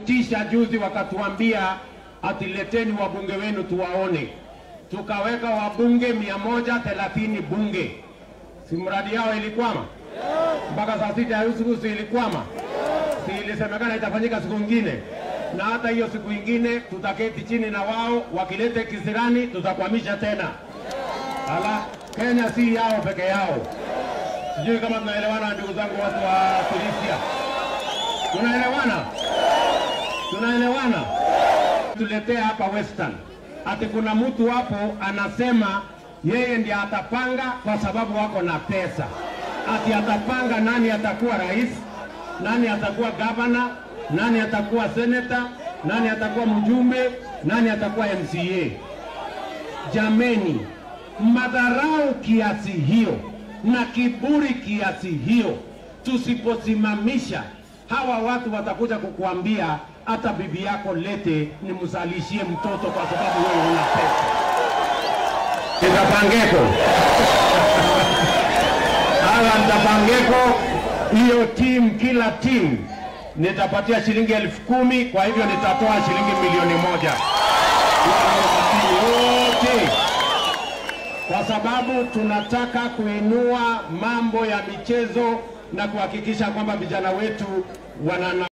walitutisha juzi, wakatuambia atileteni wabunge wenu tuwaone. Tukaweka wabunge mia moja thelathini bunge, si mradi yao ilikwama mpaka saa sita ya usiku, si ilikwama? Si ilisemekana itafanyika siku ingine? Na hata hiyo siku ingine tutaketi chini na wao, wakilete kisirani tutakwamisha tena. Ala, Kenya si yao peke yao. Sijui kama tunaelewana, ndugu zangu, watu wa Tunisia, tunaelewana? Tunaelewana? Tuletea hapa Western, ati kuna mtu hapo anasema yeye ndiye atapanga kwa sababu wako na pesa, ati atapanga nani atakuwa rais, nani atakuwa gavana, nani atakuwa seneta, nani atakuwa mjumbe, nani atakuwa MCA. Jameni, madharau kiasi hiyo na kiburi kiasi hiyo, tusiposimamisha hawa watu watakuja kukuambia hata bibi yako lete nimzalishie mtoto kwa sababu wewe una pesa. Nitapangeko hala, nitapangeko hiyo timu, kila timu nitapatia shilingi elfu kumi. Kwa hivyo nitatoa shilingi milioni moja wote kwa sababu tunataka kuinua mambo ya michezo na kuhakikisha kwamba vijana wetu wana